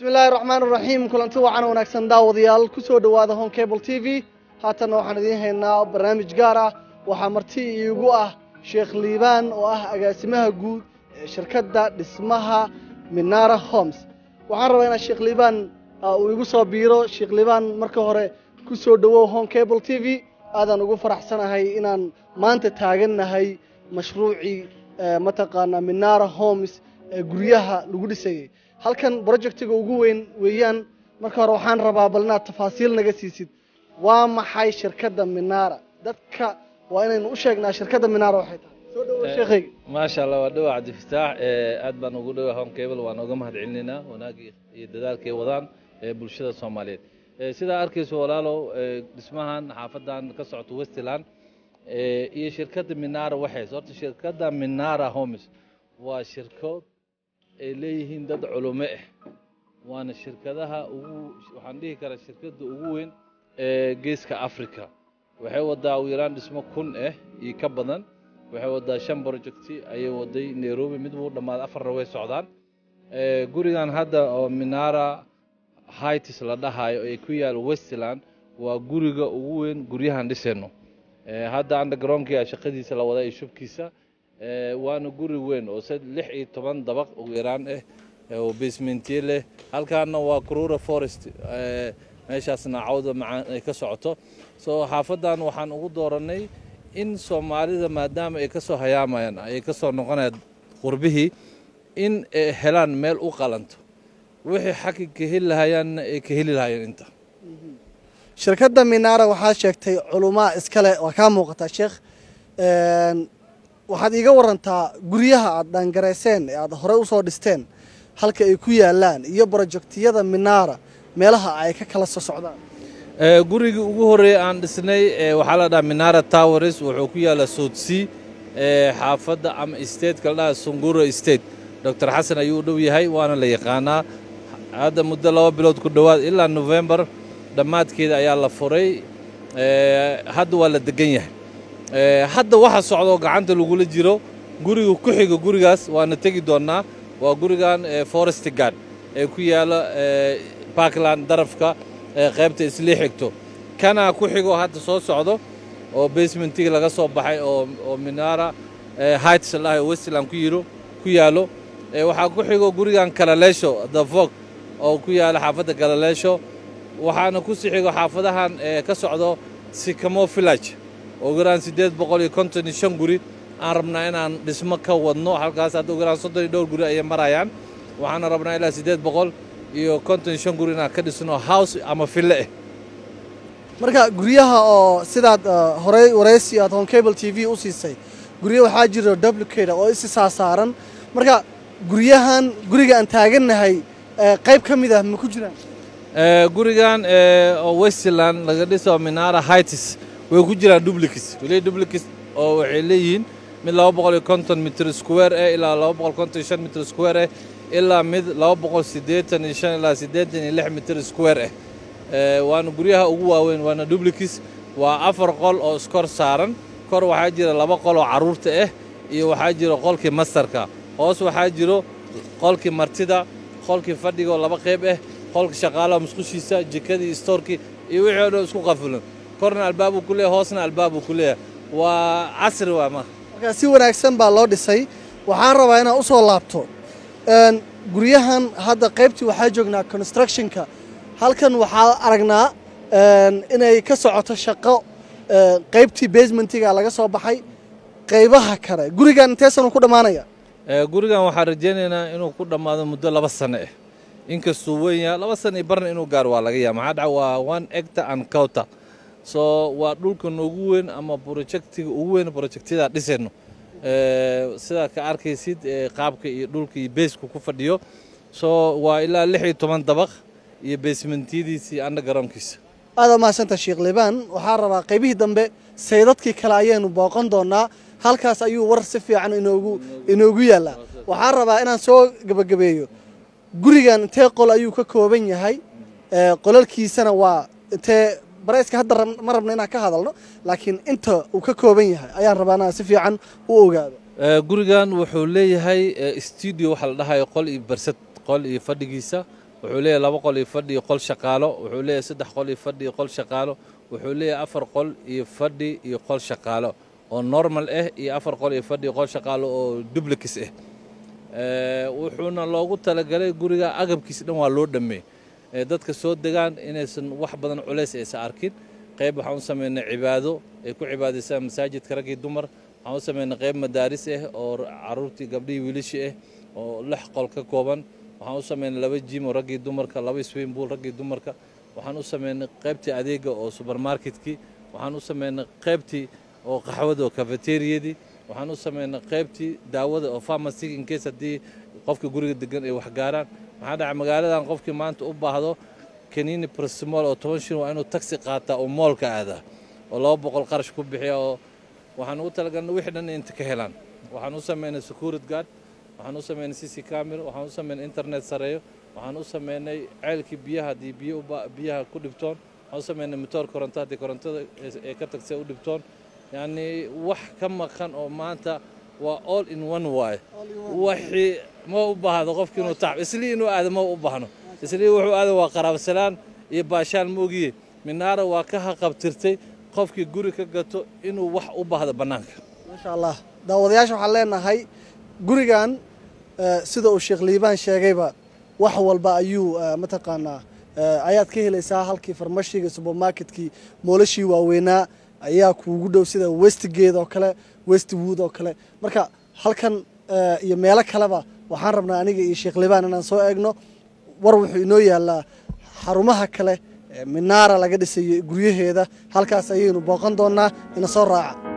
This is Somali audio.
bismi illaahi raxmaan raxiim kulanti wacan wanaagsan daawadayaal ku soo dhowaada home cable t v haatanna waxaan idiin haynaa barnaamij gaar ah waxaa marti iigu ah sheekh liibaan oo ah agaasimaha guud ee shirkadda dhismaha minara homes waxaan rabaa inaa sheekh liibaan uu igu soo biiro sheekh liibaan marka hore ku soo dhowow home cable t v aadaan ugu faraxsanahay inaan maanta taagannahay mashruucii mataqaanaa minara homes ee guryaha lagu dhisayay halkan projectiga ugu weyn weeyaan marka hore waxaan rabaa bal inaad tafaasiil naga siisid waa maxay shirkadda minara dadka waa inaynu u sheegnaa shirkadda minara waxay tahay soo dhawo sheekhayga maasha allah waa dhawa cabdifataax aad baan ugu dhawa home cable waan uga mahad celinaynaa wanaagii iyo dadaalkay wadaan ee bulshada soomaaliyeed sidaa arkayso walaalow dhismahan xaafadan ka socoto westland iyo shirkadda minara waxays horta shirkadda minara homes waa shirkood ay leeyihiin dad culumo ah waana shirkadaha ugu waxaan dhihi karaa shirkadda ugu weyn ee geeska africa waxay wadaa ugu yaraan dhismo kun ah iyo ka badan waxay wadaa shan projecti ayay waday nairobi mid buu dhammaaday afarna way socdaan gurigan hadda oo minara hights la dhahayo ee ku yaal westland waa guriga ugu weyn guryahan dhisayno hadda undergroundkia shaqadiisa la wadaa iyo shubkiisa waana guri weyn oo se lix iyo toban dabaq ugu yaraan ah oo basementiye leh halkaana waa crura forest meeshaasna cawda macaan ay ka socoto soo xaafadan waxaan ugu dooranay in soomaalida maadaama ay ka soo hayaamayaan ay ka soo noqonayaan qurbihii in ay helaan meel u qalanto wixii xaqi ka heli lahayaanna ay ka heli lahayeen inta shirkadda minara waxaad sheegtay culumaa iskale waa kaa muuqataa sheekh waxaad iiga warantaa guryaha aad dhaangarayseen ee aad horey usoo dhisteen halka ay ku yaalaan iyo brojektiyada minara meelaha ay ka kala soo socdaan gurigii ugu horreeyey aan dhisnay waxaa la dhaha minara towers wuxuu ku yaallaa soudsea xaafadda ama stateka la dhaha sunguro state doctor xasan ayuu u dhow yahay waana la yaqaanaa hadda muddo laba bilood ku dhowaad ilaa novembar dhammaadkeeda ayaa la furay hadda waa la degan yahay hadda waxa socdoo gacanta lagula jiro guriga ku xiga gurigaas waana tegi doonnaa waa gurigan forest gard ee ku yaala parkland darafka qaybta islii xigto kanaa ku xigo hadda soo socdo oo basementiga laga soo baxay oo minara hights lahay westland ku yiro ku yaalo waxaa ku xigo gurigan kalaleesho the vog oo ku yaala xaafadda kalaleesho waxaana ku sii xigo xaafadahan ka socdo sikamo village ugu yaraan siddeed boqol iyo konton iyo shan guri aan rabnaa inaan dhismo ka wadno halkaas hadda ugu yaraan soddon iyo dhowr guri ayay marayaan waxaana rabnaa ilaa siddeed boqol iyo konton iyo shan guri inaan ka dhisno house ama ville ah marka guryaha oo sidaad horey waraysi aad home cable t v u siisay gurya waxaa jira duplicate oo isi saasaaran marka guryahan guriga aan taagannahay qayb ka mid ah ma ku jiraan gurigan oo westland laga dhiso minara hights way ku jiraan dublicis weli dublicis oo waxay leeyihiin mid laba boqol iyo konton mitr square eh ilaa laba boqol konton iyo shan mitr square eh ilaa mid laba boqol siddeetan iyo shan ilaa siddeetan iyo lix mitr square eh waana guryaha ugu waaweyn waana dublicis waa afar qol oo iskor saaran kor waxaa jira laba qol oo carruurta ah iyo waxaa jira qolkii mastarka hoos waxaa jiro qolkii martida qolkii fadhiga oo laba qayb ah qolka shaqaalaha musqushiisa jikadii stoorkii iyo wixii o dhan isku qafulan korna albaabuu ku leeyahay hoosna albaabuu ku leeyahay waa casri waa ma marka si wanaagsan baa loo dhisay waxaan rabaa inaad u soo laabto guryahan hadda qaybtii waxaa joognaa constructionka halkan waxaa aragnaa inay ka socoto shaqo qaybtii basementiga laga soo baxay qaybaha kale gurigan inteesan ku dhammaanaya gurigan waxaan rajaynaynaa inuu ku dhammaado muddo laba sano ah inkastuu weyn yahay laba sana iyo barna inuu gaaro waa laga yaaba maxaa dhaca waa one actor and counter soo waa dhulkan ugu weyn ama projectiga ugu weyn projectyada dhisayno sidaa ka arkaysid qaabka iyo dhulka iyo beesku ku fadhiyo soo waa ilaa lix iyo toban dabaq iyo basementiyadiisa iyo undergroundkiisa aada mahadsanta sheekh liibaan waxaa rabaa qaybihii dambe saydadkii kale ayaynu booqan doonaa halkaas ayuu war si fiican inoogu inoogu yaallaa waxaan rabaa inaan soo gebagabeeyo gurigan intee qol ayuu ka kooban yahay qolalkiisana waa intee barayska hadda ma rabno inaan ka hadalno laakiin inta uu ka kooban yahay ayaan rabaa inaan si fiican u ogaado gurigan wuxuu leeyahay studio waxa la dhahayo qol iyo barsad qol iyo fadhigiisa wuxuu leeyahay laba qol iyo fadhi iyo qol shaqaalo wuxuu leeyahay saddex qol iyo fadhi iyo qol shaqaalo wuxuu leeyahay afar qol iyo fadhi iyo qol shaqaalo oo normal ah iyo afar qol iyo fadhi iyo qol shaqaalo oo dublix ah wuxuuna loogu talagalay guriga agabkiisa dhan waa loo dhameey dadka soo degaan inaysan wax badan culays aysan arkin qayb waxaan u samaynay cibaado ay ku cibaadaysaan masaajidka raggii dumar waxaan u samaynay qayb madaaris ah oo caruurtii gabdhihii wiilashii ah oo lix qol ka kooban waxaan u samaynay laba jim oo raggii dumarka laba swimbull raggii dumarka waxaan u samaynay qaybtii adeega oo subermarketkii waxaan u samaynay qaybtii oo qaxwada oo cafeteriyadii waxaan u samaynay qaybtii daawada oo pharmacy in case haddii qofka guriga degan ay wax gaaraan maxaa dhaca magaaladan qofkii maanta u baahdo kaniini brasmol oo toban shin waa inuu taxi qaataa oo moolka aadaa oo laba boqol qarash ku bixiya oo waxaan ugu talagalnay wixii dhan inta ka helaan waxaan u samaynay security guard waxaan u samaynay cc camera waxaan u samaynay internet sareeyo waxaan u samaynay ceelkii biyaha haddii biyo biyaha ku dhibtoon waxaan u samaynay matoor koronto haddii korontada ee ka tagsa u dhibtoon yacni wax ka maqan oo maanta waa all in one waay waxii ma u baahdo qofki inuu tacb islii inuu aado ma u baahno islii wuxuu aada waa qaraabsalaan iyo baashaan ma ogiye minaara waa ka haqabtirtay qofkii guri ka gato inuu wax u baahdo bannaanka maasha allah daawadayaasha waxaan leenahay gurigan sida uu sheekh liibaan sheegayba wax walba ayuu mataqaanaa ayaad ka helaysaa halkii farmashiga subermarketkii moolashii waaweynaa ayaa kuugu dhow sida westgate oo kale westwood oo kale marka halkan iyo meelo kaleba waxaan rabnaa aniga iyo sheekh liibaan inaan soo eegno war wuxuu inoo yaalaa xarumaha kale minaara laga dhisayo guryaheeda halkaas ayaynu booqan doonaa ina soo raaca